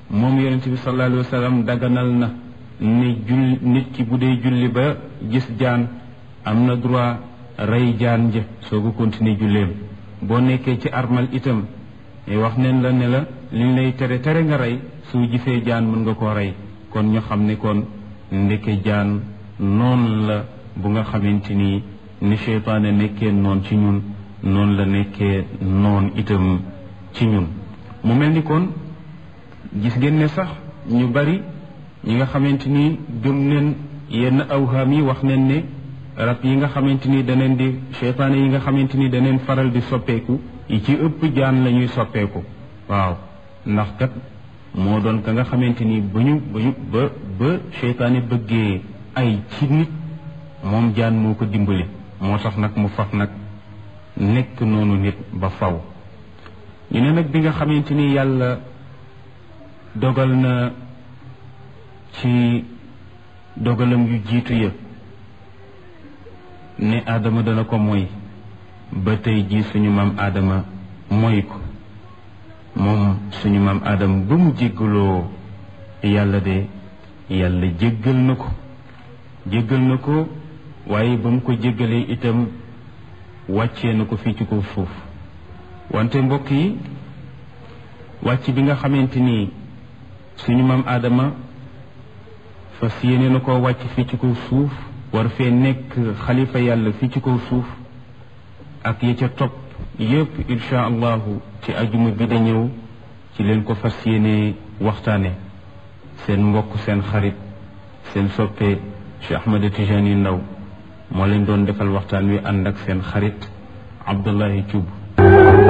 moom yonent bi sallallahu alayhi wa sallam daganal na ne jull nit ki bu dee julli ba gis jaan am na droit rey jaan ja soo ko continuer julleem boo nekkee ci armal itam wax neen la ne la liñ lay tere tere nga rey soo gisee jaan mën nga koo rey kon ñu xam ne kon ndeke jaan noonu la bu nga xamante ni ni seytaane nekkee noon ci ñun noonu la nekkee noon itam ci ñun mu mel ni kon gis ngeen ne sax ñu bari ñi nga xamante ni gëm neen yenn awhaam yi wax neen ne rab yi nga xamante ni daneen di seytaane yi nga xamante ni daneen faral di soppeeku yi ci ëpp jaan la ñuy soppeeku waaw ndax kat moo doon ka nga xamante ni ba ñu ba ñu ba ba seytaane bëggee ay ci nit moom jaan moo ko dimbali moo tax nag mu faf nag nekk noonu nit ba faw ñu ne nag bi nga xamante ni yàlla dogal na ci dogalam yu jiitu ya ne aadama dana ko moy ba tey jii suñu maam aadama moy ko moom suñu maam aadama ba mu jéggaloo yàlla de yàlla jéggal na ko jéggal na ko waaye ba mu ko jéggalee itam wàccee na ko fii ci kaw suuf wante mbokk yi wàcc bi nga xamante ni suñu maam aadama fas yéene na koo wàcc fii ci kaw suuf war fee nekk xalifa yàlla fii ci kaw suuf ak ya ca topp yépp insha allahu ci ajuma bi da ñëw ci leen ko fas yéene waxtaane seen mbokk seen xarit seen soppe Cheikh Ahmed Tijani Ndaw moo leen doon defal waxtaan wi ànd ak seen xarit Abdullahi Thioub